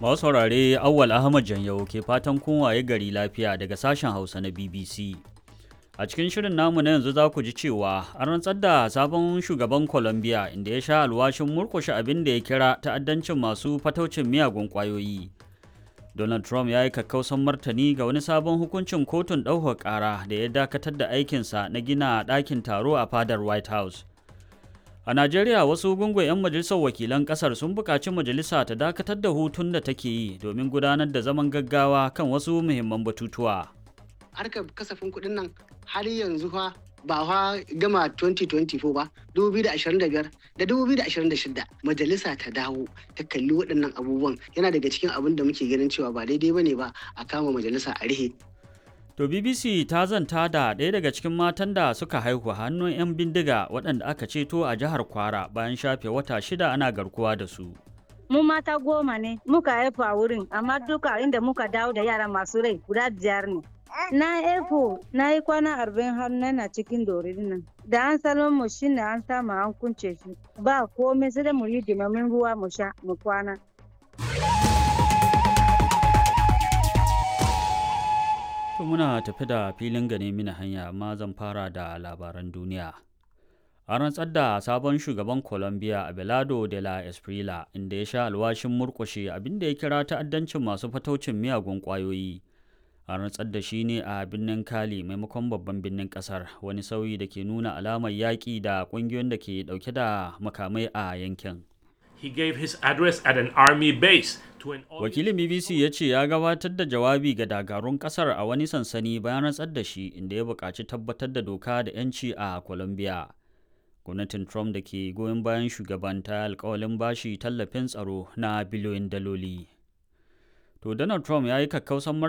Masu saurare Awwal Ahmad Janyau ke fatan kun waye gari lafiya daga sashen Hausa na BBC. A cikin shirin namu na yanzu za ku ji cewa an rantsar da sabon shugaban Colombia inda ya sha alwashin murkushe abin da ya kira ta'addancin masu fataucin miyagun ƙwayoyi. Donald Trump ya yi kakkausan martani ga wani sabon hukuncin kotun ɗaukar ƙara da ya dakatar da aikinsa na gina ɗakin taro a fadar White House. A Najeriya wasu gungun 'yan majalisar wakilan kasar sun buƙaci majalisa ta dakatar da hutun da take yi domin gudanar da zaman gaggawa kan wasu muhimman batutuwa. Harkar kasafin kuɗin nan har yanzu fa ba fa gama 2024 ba 2025 da 2026 majalisa ta dawo ta kalli waɗannan abubuwan yana daga cikin abin da muke ganin cewa ba daidai bane ba a kama majalisa a rihe To BBC ta zanta da ɗaya daga cikin matan da suka haihu hannun 'yan bindiga waɗanda aka ceto a jihar Kwara bayan shafe wata shida ana garkuwa da su. Mu mata goma ne muka haifu a wurin amma duka inda muka dawo da yara masu rai guda biyar ne. Na haifu na yi kwana arba'in har na cikin dorin nan. Da an salon mu shi ne an samu an kunce shi. Ba komai sai da mu yi dimamin ruwa mu sha mu kwana. To muna tafi da filin gane mini hanya amma zan fara da labaran duniya. An rantsar da sabon shugaban Colombia Abelardo de la Esprila inda ya sha alwashin murkushe abinda ya kira ta'addancin masu fataucin miyagun ƙwayoyi. An rantsar da shi ne a birnin Cali maimakon babban birnin ƙasar wani sauyi da ke nuna alamar yaƙi da ƙungiyoyin da ke ɗauke da makamai a yankin. He gave his address at an army base to an Wakilin BBC ya ce ya gabatar da jawabi ga dakarun kasar a wani sansani bayan rantsar da shi inda ya buƙaci tabbatar da doka da 'yanci a Colombia. Gwamnatin Trump da ke goyon bayan shugaban ta alkawalin bashi tallafin tsaro na biliyoyin daloli. To Donald Trump ya yi kakkausan